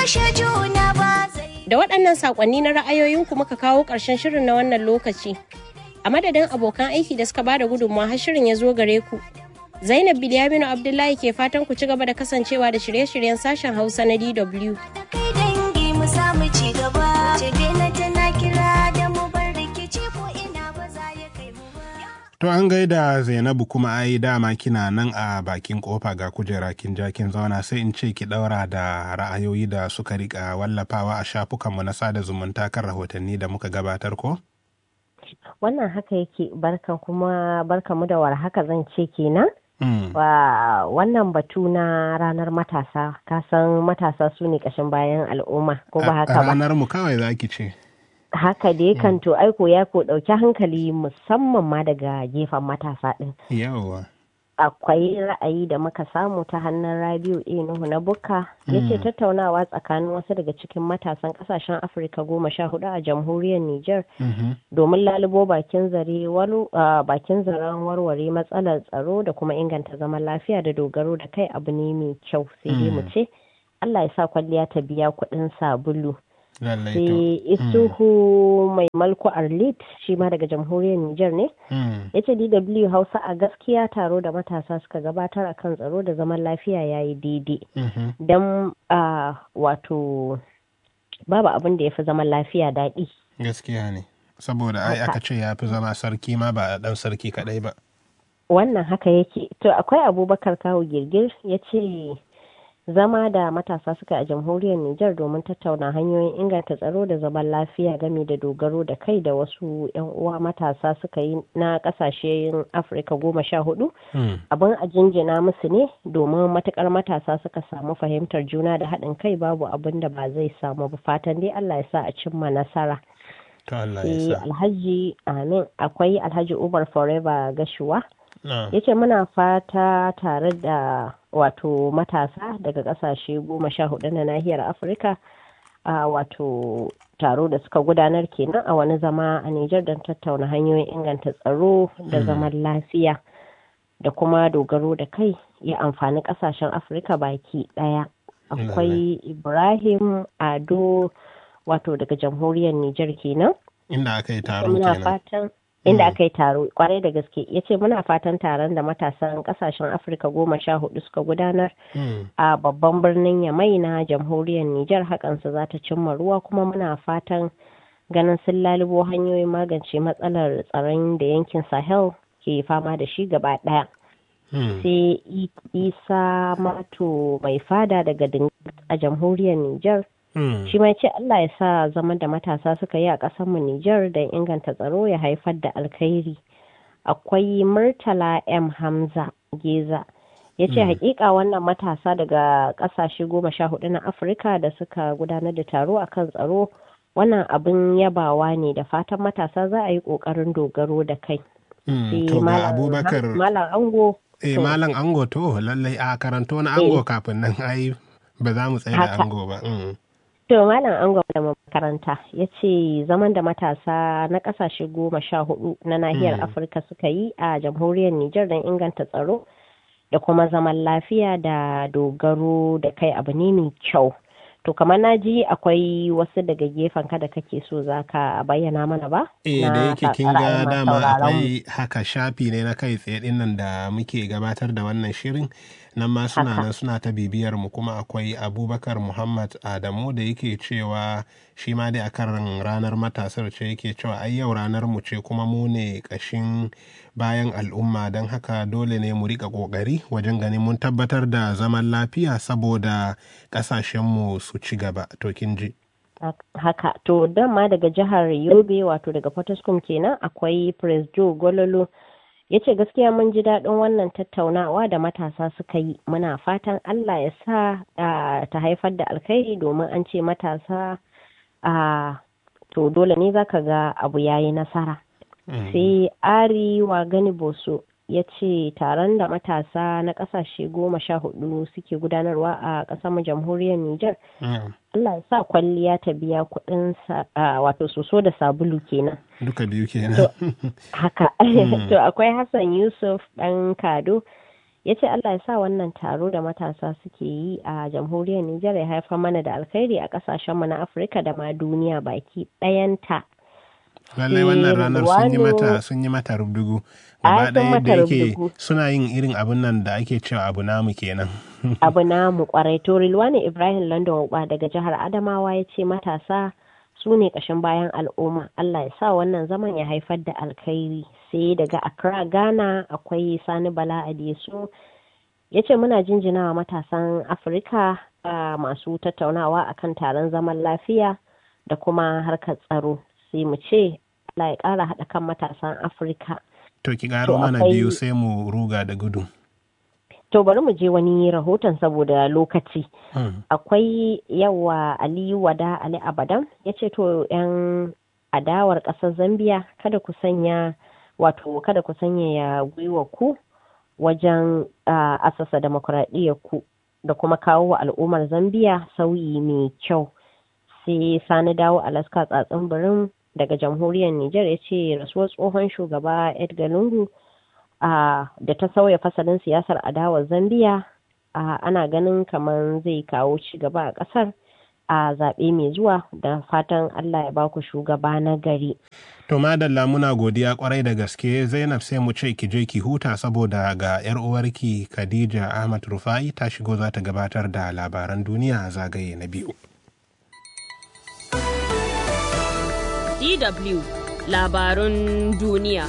kushe juna ba zai Da waɗannan saƙonni na ra'ayoyinku muka kawo ƙarshen shirin na wannan lokaci. A madadin abokan aiki da suka bada gudunmawa har shirin ya zo gare ku. Zainab Bilyaminu Abdullahi ke fatan ku ci gaba da kasancewa da shirye-shiryen sashen Hausa na DW. da kai dangi mu samu ci gaba ce na tana kira da mu bar rikici ko ina ba za ya kai mu ba To an gaida Zainabu kuma ai dama kina nan a bakin kofa ga kujera kin ja kin zauna sai in ce ki daura da ra'ayoyi da suka rika wallafawa a shafukanmu na sada zumunta kan rahotanni da muka gabatar ko? wannan haka yake barkan kuma barkan mu da warhaka zan ce kenan Mm. wa wannan batu na ranar matasa kasan matasa su ne kashin bayan al'umma ko ba haka ba Ranar mu kawai za ki ce. haka dai kan to aiko ya ko ɗauki hankali musamman ma daga gefen matasa ɗin Yawwa. akwai ra'ayi da muka samu ta hannun rabiu a nuhu na bukka ya ce tattaunawa tsakanin wasu daga cikin matasan kasashen afirka goma sha hudu a jamhuriyar niger Mhm. domin lalubo bakin zare walu- a, bakin zaren warware matsalar tsaro da kuma inganta zaman lafiya da dogaro da kai abu ne mai kyau sai dai mu ce allah ya sa kwalliya ta biya kuɗin sabulu Lallai to. sai isuhu mai malku arlit shi ma daga jamhuriyar niger ne Mm. ya ce dw hausa a gaskiya taro da matasa suka gabatar a kan tsaro da zaman lafiya ya yi daidai Mhm. don a wato babu abin da ya fi zaman lafiya daɗi Gaskiya ne. Saboda ai Haka. aka ce ya fi zama sarki ma ba dan sarki kadai ba. wannan haka yake to akwai abubakar kawo girgir ya ce zama da matasa suka a jamhuriyar Nijar domin tattauna hanyoyin inganta tsaro da zaman lafiya game da dogaro da kai da wasu 'yan uwa matasa suka yi na kasashen afirka goma sha hudu Mm. abin a jinjina musu ne domin matukar matasa suka samu fahimtar juna da haɗin kai babu abin da ba zai samu ba fatan dai Allah ya sa a cimma nasara To Allah sai ya sa. alhaji amin akwai alhaji ubar forever gashuwa Na. ya ce muna fata tare da wato matasa daga kasashe goma sha hudu na nahiyar afirka a wato taro da suka gudanar kenan a wani zama a Nijar don tattauna hanyoyin inganta tsaro da zaman lafiya da kuma dogaro da kai ya amfani kasashen afirka baki daya akwai ibrahim ado wato daga jamhuriyar Nijar kenan Inda aka yi taro muna kenan. fatan inda aka yi taro kwarai da gaske ya ce muna fatan taron da matasan kasashen afirka goma sha hudu suka gudanar Mm. a babban birnin yamai na jamhuriyar nijar hakansa za ta cimma ruwa kuma muna fatan ganin sun lalubo hanyoyin magance matsalar tsaron da yankin sahel ke fama da shi gaba daya Mm. sai I- isa mato mai fada daga Dingas a jamhuriyar nijar Mm. shi ma ce Allah ya sa zaman da matasa suka yi a ƙasarmu Nijar da inganta tsaro ya haifar da alkhairi. Akwai Murtala M. Hamza Geza ya ce hakika wannan matasa daga ƙasashe goma sha hudu na Afirka da suka gudanar da taro a kan tsaro wannan abin yabawa ne da fatan matasa za a yi ƙoƙarin dogaro da kai. Mm. Sai To ga Malam- Abubakar. Malam Ango Eh to- malam ango to lallai a karanto na ango kafin nan ai ba za mu tsaye da Haka. ango ba. Mm. To Malam Angon da makaranta ya ce zaman da matasa na kasashe goma sha hudu na nahiyar Afirka suka yi a jamhuriyar Nijar don inganta tsaro da kuma zaman lafiya da dogaro da kai abu ne mai kyau. To kamar na ji akwai wasu daga gefen ka da kake so za ka bayyana mana ba? Eh Na da yake kin ga ra'ayin masu dama sauraron mu. akwai haka shafi ne na kai tsaye din nan da muke gabatar da wannan shirin nan ma suna Haka. nan suna ta bibiyar mu kuma akwai Abubakar Muhammad Adamu da yake cewa shi ma dai akan ranar matasar ce yake cewa ai yau ranar mu ce kuma mu ne kashin bayan al'umma don haka dole ne mu rika kokari wajen ganin mun tabbatar da zaman lafiya saboda kasashenmu su ci gaba to kin ji. haka to dama daga jihar yobe wato daga potoskum kenan akwai prince joe gololo ya ce gaskiya mun ji daɗin wannan tattaunawa da matasa suka yi muna fatan allah ya sa ah, ta haifar da alkhairi domin an ce matasa a to dole ne zaka ga abu yayi nasara sai ari wa gani boso ya ce taron da matasa na kasashe goma sha hudu suke gudanarwa a ƙasar mu jamhuriyar Nijar. Mm. Allah ya sa kwalliya ta biya kuɗin sa- a, wato soso da sabulu kenan. Duka biyu kenan. Haka. to akwai Hassan Yusuf ɗan Kado ya ce Allah ya sa wannan taro da matasa suke yi a jamhuriyar Nijar ya haifar mana da alkhairi a kasashenmu na Afirka da ma duniya baki ɗayanta. lallai wannan ranar sun yi mata sun yi mata rubdugu gaba ɗaya da yake suna yin irin abun nan da ake cewa abu namu kenan abu namu kwarai to Rilwani Ibrahim London Uba daga jihar Adamawa ya ce matasa su ne ƙashin bayan al'umma Allah ya sa wannan zaman ya haifar da alkhairi sai daga Accra Ghana akwai Sani Bala Adesu ya ce muna jinjinawa matasan Afirka masu tattaunawa akan taron zaman lafiya da kuma harkar tsaro sai mu ce Allah ya ƙara haɗa kan matasan Afirka. To ki ƙaro mana biyu sai mu ruga da gudu. To bari mu je wani rahoton saboda lokaci. Akwai yawa Aliyu Wada Ali Abadan ya ce to 'yan adawar ƙasar Zambiya kada ku sanya wato kada ku sanya ya gwiwa ku wajen asasa demokuraɗiyyar ku da kuma kawo wa al'ummar Zambiya sauyi mai kyau. Sai Sani dawo Alaska tsatsin birin daga jamhuriyar Nijar ya ce rasuwar tsohon shugaba Edgar Lungu da ta sauya fasalin siyasar adawar Zambiya ana ganin kamar zai kawo ci gaba a ƙasar a zaɓe mai zuwa da fatan Allah ya baku shugaba na gari. To madalla muna godiya kwarai da gaske Zainab sai mu ce ki je ki huta saboda ga 'yar uwarki Khadija Ahmad Rufai ta shigo za ta gabatar da labaran duniya a zagaye na biyu. DW labarun duniya.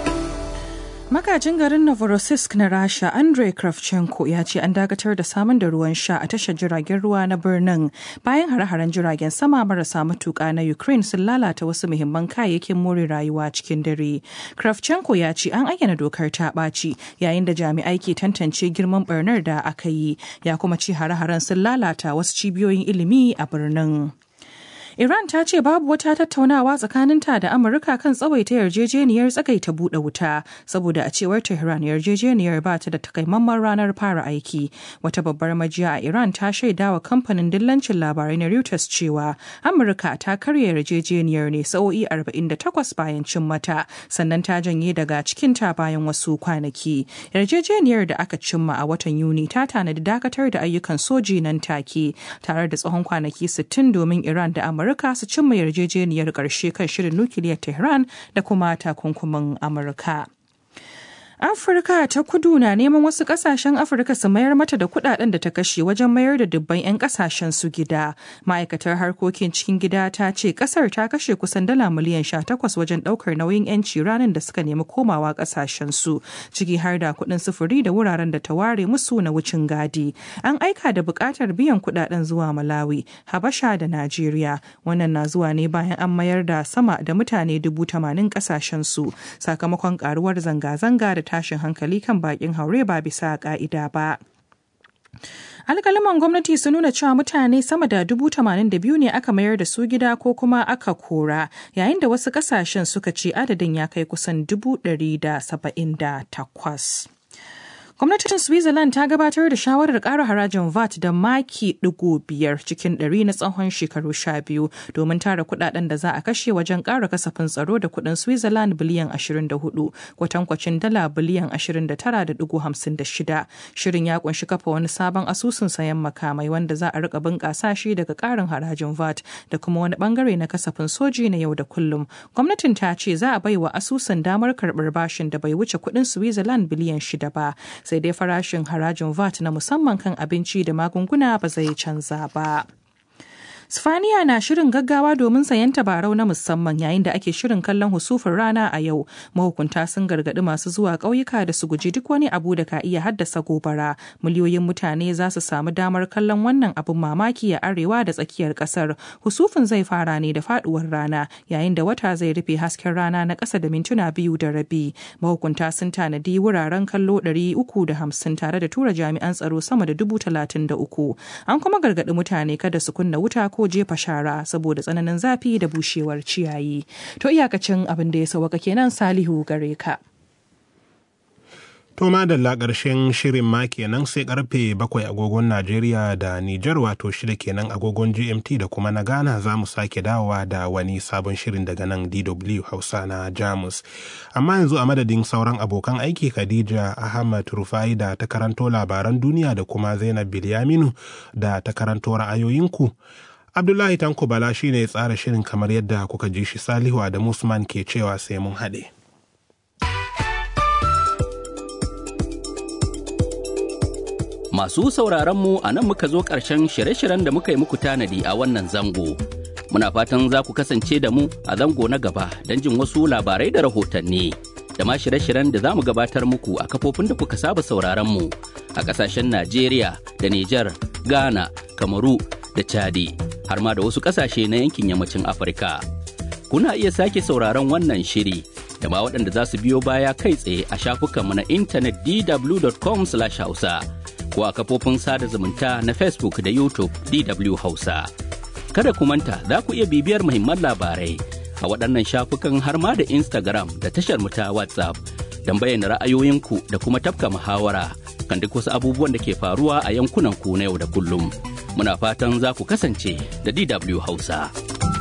Makajin garin Novorossiysk na Rasha Andrei Kravchenko ya ce an dakatar da samun da ruwan sha a tashar jiragen ruwa na birnin bayan hare-haren jiragen sama marasa matuƙa na Ukraine sun lalata wasu muhimman kayayyakin more rayuwa cikin dare. Kravchenko ya ce an ayyana dokar ta ɓaci yayin da jami'ai ke tantance girman barnar da aka yi ya kuma ce hare-haren sun lalata wasu cibiyoyin ilimi a birnin. Iran ta ce babu wata tattaunawa tsakaninta da Amurka kan tsawaita yarjejeniyar tsagaita buɗe wuta saboda a cewar Tehran yarjejeniyar ba ta da takamaiman ranar fara aiki. Wata babbar majiya a Iran ta shaida wa kamfanin dillancin labarai na Reuters cewa Amurka ta karya yarjejeniyar ne sa'o'i 48 bayan cin mata sannan ta janye daga cikinta bayan wasu kwanaki. Yarjejeniyar da aka cimma a watan Yuni ta tanadi dakatar da ayyukan soji nan take tare da tsawon kwanaki 60 domin Iran da Amurka Amurka su cimma yarjejeniyar ƙarshe kan shirin nukiliyar Tehran da kuma takunkumin Amurka. Afirka ta kudu na neman wasu kasashen Afirka su mayar mata da kudaden da ta kashe wajen mayar da dubban 'yan kasashen su gida. Ma'aikatar harkokin cikin gida ta ce kasar ta kashe kusan dala miliyan 18 wajen daukar nauyin 'yanci ranar da suka nemi komawa kasashen su, ciki har da kuɗin sufuri da wuraren da ta ware musu na wucin gadi. An aika da buƙatar biyan kudaden zuwa Malawi, Habasha da Najeriya. Wannan na zuwa ne bayan an mayar da sama da mutane dubu tamanin kasashen su sakamakon karuwar zanga-zanga da tashin hankali kan bakin haure ba bisa ka'ida ba. alkalaman gwamnati sun nuna cewa mutane sama da dubu tamanin da biyu ne aka mayar da su gida ko kuma aka kora yayin da wasu kasashen suka ce adadin ya kai kusan dubu ɗari da saba'in da takwas. Gwamnatin Switzerland ta gabatar da shawarar ƙara harajin VAT da maki ɗigo biyar cikin ɗari na tsawon shekaru sha biyu domin tara kuɗaɗen da za a kashe wajen ƙara kasafin tsaro da kuɗin Switzerland biliyan 24 kwatankwacin dala biliyan 29.56. Shirin ya kunshi kafa wani sabon asusun sayan makamai wanda za a rika bunƙasa shi daga ƙarin harajin VAT da kuma wani bangare na kasafin soji na yau da kullum. Gwamnatin ta ce za a baiwa asusun damar karɓar bashin da bai wuce kuɗin Switzerland biliyan shida ba. sai dai farashin harajin VAT na musamman kan abinci da magunguna ba zai canza ba. Sifaniya na shirin gaggawa domin sayan tabarau na musamman yayin da ake shirin kallon husufin rana a yau. Mahukunta sun gargaɗi masu zuwa ƙauyuka da su guji duk wani abu da ka iya haddasa gobara. Miliyoyin mutane za su samu damar kallon wannan abin mamaki a arewa da tsakiyar ƙasar. Husufin zai fara ne da faɗuwar rana yayin da wata zai rufe hasken rana na ƙasa da mintuna biyu da rabi. Mahukunta sun tanadi wuraren kallo ɗari uku da hamsin tare da tura jami'an tsaro sama da dubu talatin da uku. An kuma gargaɗi mutane kada su kunna wuta ko jefa shara saboda tsananin zafi da bushewar ciyayi. To iyakacin abin da ya sauwaka kenan Salihu gare ka. To madalla ƙarshen shirin ma kenan sai karfe bakwai agogon Najeriya da Nijar wato shida kenan agogon GMT da kuma na Ghana za mu sake dawowa da wani sabon shirin daga nan DW Hausa na Jamus. Amma yanzu a madadin sauran abokan aiki Khadija Ahmad Rufai da ta karanto labaran duniya da kuma Zainab Bilyaminu da ta karanto ra'ayoyinku. Abdullahi Tanko Bala shine ya tsara shirin kamar yadda kuka ji shi Salihu da Musman ke cewa sai mun haɗe. Masu sauraron mu a nan muka zo ƙarshen shirye-shiryen da muka yi muku tanadi a wannan zango. Muna fatan za ku kasance da mu a zango na gaba don jin wasu labarai da rahotanni. Da ma shirye-shiryen da za mu gabatar muku a kafofin da kuka saba sauraron mu a ƙasashen Najeriya da Nijar, Ghana, Kamaru da Chadi, har ma da wasu ƙasashe na yankin yammacin Afirka. Kuna iya sake sauraron wannan shiri da ma waɗanda za su biyo baya kai tsaye a shafukanmu na intanet dw.com/hausa. ko a kafofin sada zumunta na Facebook da YouTube DW Hausa. Kada ku manta za ku iya bibiyar muhimman labarai a waɗannan shafukan har ma da Instagram da tashar mu ta WhatsApp don bayyana ra'ayoyinku da kuma tafka muhawara kan duk wasu abubuwan da ke faruwa a yankunan ku na yau da kullum. Muna fatan za ku kasance da DW Hausa.